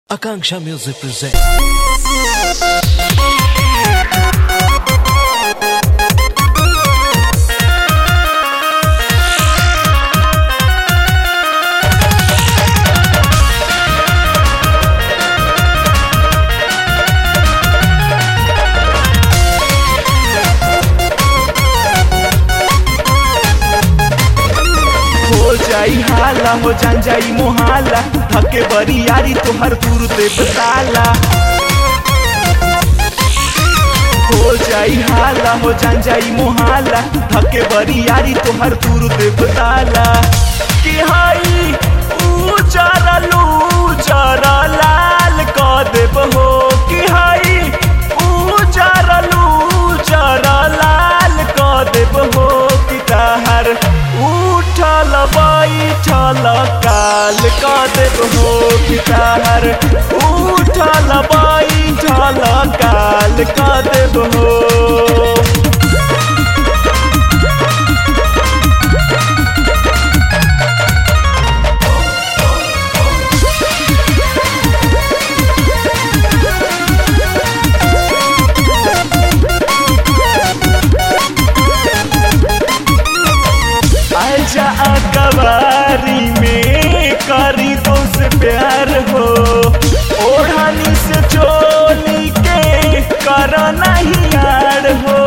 Akanksha Music presents. हो जाई हाला हो जान जाई मोहाला थके बरी यारी तोहर दूर दे बताला हो जाई हाला हो जान जाई मोहाला थके बरी यारी तोहर दूर दे बताला कि हाई ऊ जरा लू जरा लाल क देब हो कि हाई ऊ जरा लू जरा लाल क देब हो कि ताहर उठल बैठल काल क देब हो कि ताहर उठल बैठल काल क देब हो आजा अकबारी में करी तो से प्यार हो ओढ़नी से चोली के कर नहीं यार हो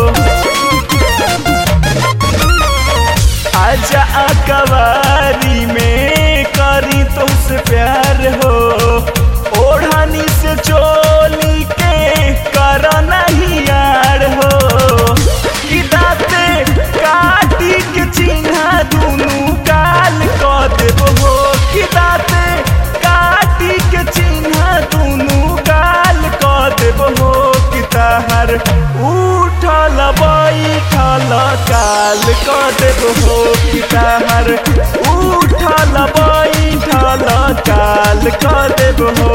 आजा अकबारी में करी तो से प्यार हो ओढ़नी से चोली के कर नहीं यार हो कि दाते काटी के चिन्हा दुनू काल क देब हो कि दाते काटी के चिन्हा दुनू काल क देब हो कि ताहर उठल बैठल काल क देब हो कि ताहर उठल बैठल काल क देब हो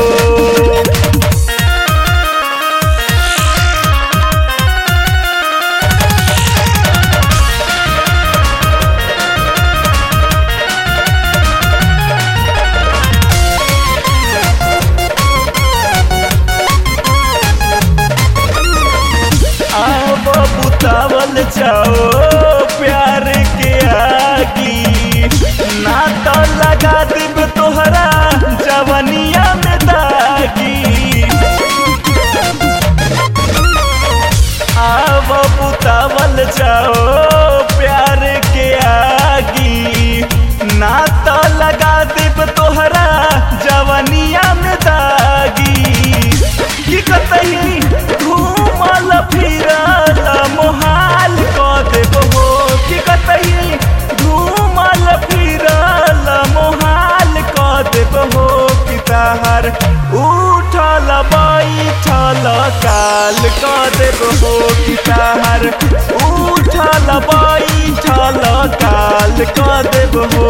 अब बुतावल जाओ प्यार के आगी ना तो लगा दिब तोहरा जवनिया में दागी अब बुतावल जाओ प्यार के आगी ना तो लगा दिब तोहरा जवनिया में दागी की कतही घूमल फिरल मोहाल क देब हो की कतही घूमल फिरल मोहाल क देब हो कि ताहर उठल बैठल काल क देब हो कि ताहर उठल बैठल काल क देब हो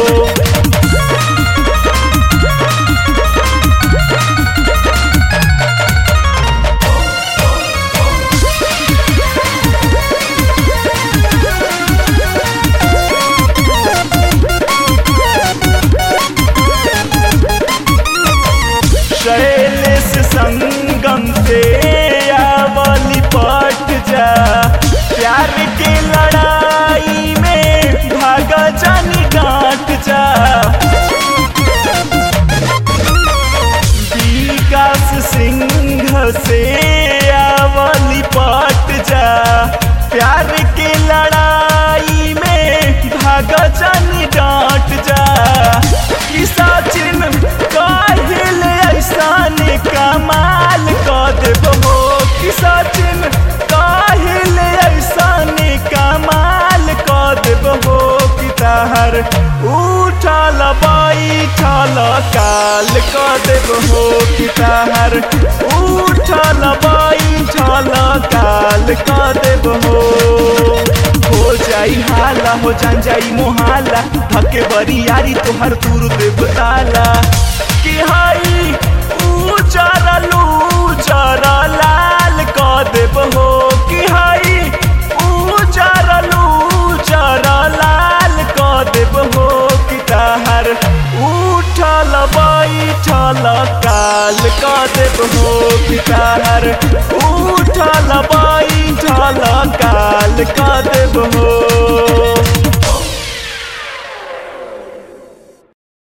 शैलेश संगम से आवली पट जा प्यार के लड़ाई में भागा जानी डांट जा विकास सिंह से आवली पट जा प्यार के लड़ाई में भागा जानी डांट जा कि सचिन काहिल ऐसान कमाल क देब हो कि सचिन काहिल ऐसान कमाल क देब हो कि ताहर उठल बैठल काल क देब हो कि ताहर उठल बैठल काल क देब हो हो जाई हाला हो जान जाई मोहाला थके बरी यारी तोहर दूर दे बताला कि हाई ऊ जरा लू जरा लाल क देब हो कि हाई ऊ जरा लू जरा लाल क देब हो कि ताहर उठल बैठल काल का देव हो पिताहर उठल बैठल काल का देव हो